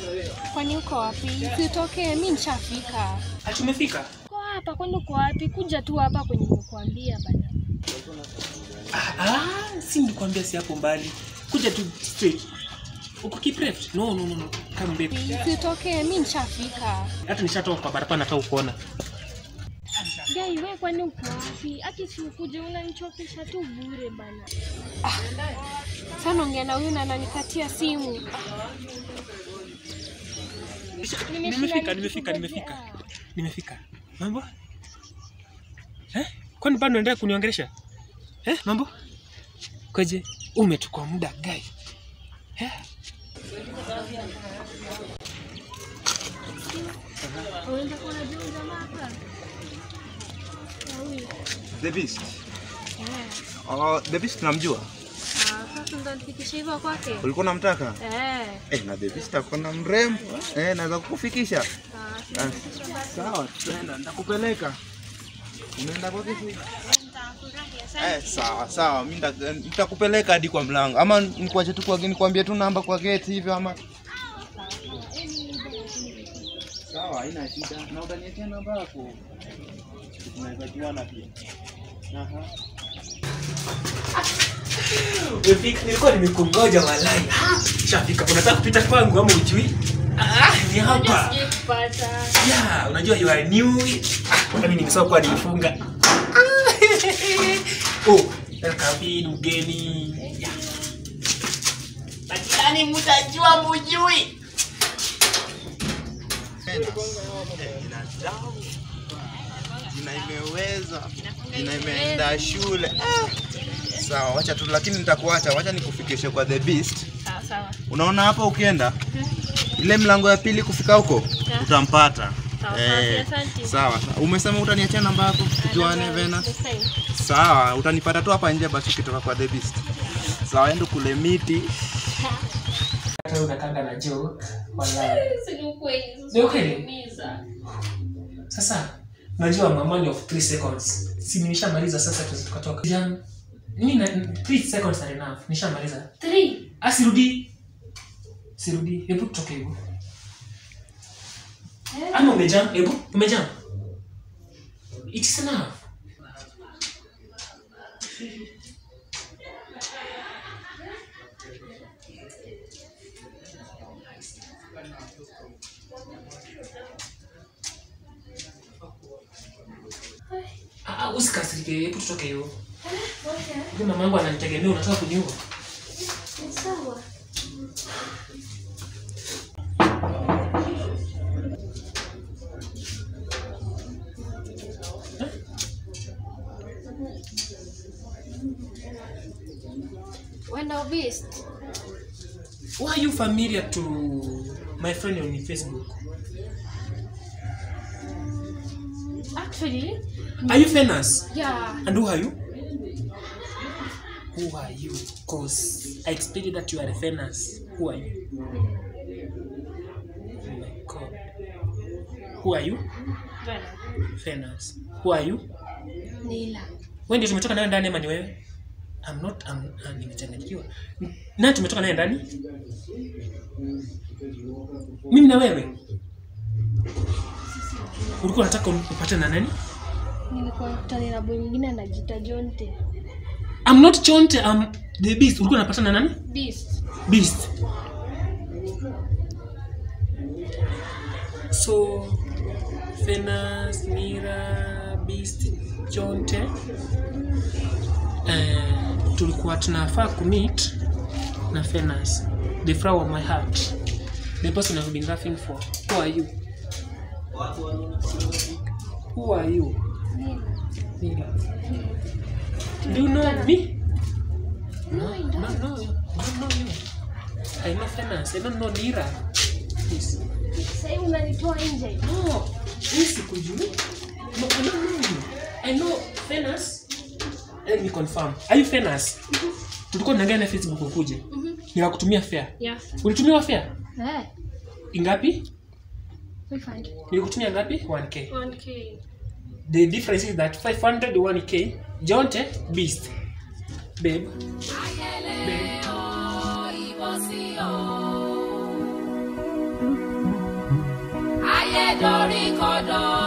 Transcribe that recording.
Kwani uko wapi? Sitokee, mi nishafika. Ati umefika? Uko hapa, kwani uko wapi? Kuja tu hapa kwenye nimekuambia bana. Ah, ah, si nilikwambia si hapo mbali. Kuja tu straight. Uko Kipreft? No, no, no, no. Come back. Sitokee, mi nishafika. Hata nishatoka kwa barabara nataka kuona. Gai, we kwani uko wapi? Ati si ukuje unanichokesha tu bure bana. Ah, sana ongea na huyu na ananikatia simu. Nimefika, nimefika, nimefika. Nimefika. Mambo? Eh? Kwani bado unaendelea kuniongelesha? Eh, mambo? Kwaje? Umechukua muda gai. Eh? Unaenda kuona juu jamaa hapa? Na huyu. The Beast. Eh. Oh, The Beast namjua. Ah, sasa ndo nifikishe hivyo kwake. Ulikuwa unamtaka? Eh. Eh, na The Beast akona mrembo. Eh, naweza kukufikisha. Ah, Ah, sifikishe basi. Sawa, tutaenda nitakupeleka. Unaenda kwa kitu? Nitafurahi, asante. Eh, sawa sawa, mimi nita- nitakupeleka hadi kwa mlango. Ama nikuache tu kwa nikwambie tu namba kwa gate hivyo ama Sawa, haina shida. Na utaniachia namba yako. Tunaweza juana pia. Aha. Umefika, nilikuwa nimekungoja walai. Ah, Shafika, unataka kupita kwangu ama ujui? Ah, ni hapa. Sijui kupata. Yeah, unajua you are new. Ah, hata mimi nimesahau kwa nilifunga. Ah, oh, welcome in mgeni. Yeah. Lakini mtajua mujui. Jina imeweza. Jina imeenda shule. Ah. Sawa, wacha tu lakini nitakuacha. Wacha nikufikishe kwa The Beast. Sawa sawa. Unaona hapa ukienda ile mlango ya pili kufika huko Yeah. utampata. Sawa, Eh, sawa, asante. sawa. Umesema utaniachia namba yako tujuane Vena. Sawa, utanipata tu hapa nje basi ukitoka kwa The Beast. Sawa, endo kule miti. Hata unakanga na joke. Walai. Si ni ukweli. Ni ukweli? Uniumiza. Sasa unajua mamani of 3 seconds. Si nimeshamaliza sasa tuweze tukatoka. Jam. Mimi na 3 seconds are enough. Nishamaliza. Three. Ah, sirudi. Sirudi. Hebu tutoke hebu. Ama umejam? Hebu umejam. It is enough. Ah, ah, usikasirike, hebu tutoke hiyo. Okay. Huyu mama yangu ananitegemea, unataka kuniua. Ni sawa. Wenda beast. Why are you familiar to my friend on Facebook? Actually, Are you famous? yeah. And who are you? Who are you? Cause I expected that you are famous. Who are you? Oh my god. Who are you? Vena. Famous. Who are you? Nila. Wewe ndio tumetoka naye ndani ama ni wewe? I'm not I'm, uh, nimechanganyikiwa. Na tumetoka naye ndani? Mimi na wewe? Ulikuwa unataka upate na nani? Nilikuwa nakutana na boy mwingine anajiita Jonte. I'm not Chonte, I'm the beast. Ulikuwa unapatana na nani? Beast. Beast. So Fenas, Mira, Beast, Chonte. Eh, tulikuwa tunafaa kumeet na Fenas, the flower of my heart. The person I've been laughing for. Who are you? Who are you? Nila. Mira. Do you know me? No, I No, don't. no, I don't know you. I know Fenas. I don't know Nira. Please. Sasa unanitoa nje. No, mimi sikujui. No, I don't know you. I know Fenas. Let me confirm. Are you Fenas? Tulikuwa tunaangalia na Facebook ukuje. Mhm. Nikakutumia fare. Yeah. Ulitumiwa fare? Eh. Ingapi? 500. Nilikutumia ngapi? 1k. 1k. The difference is that 500 1k. Jonte Beast. Babe. Babe. ayé dorí kodò.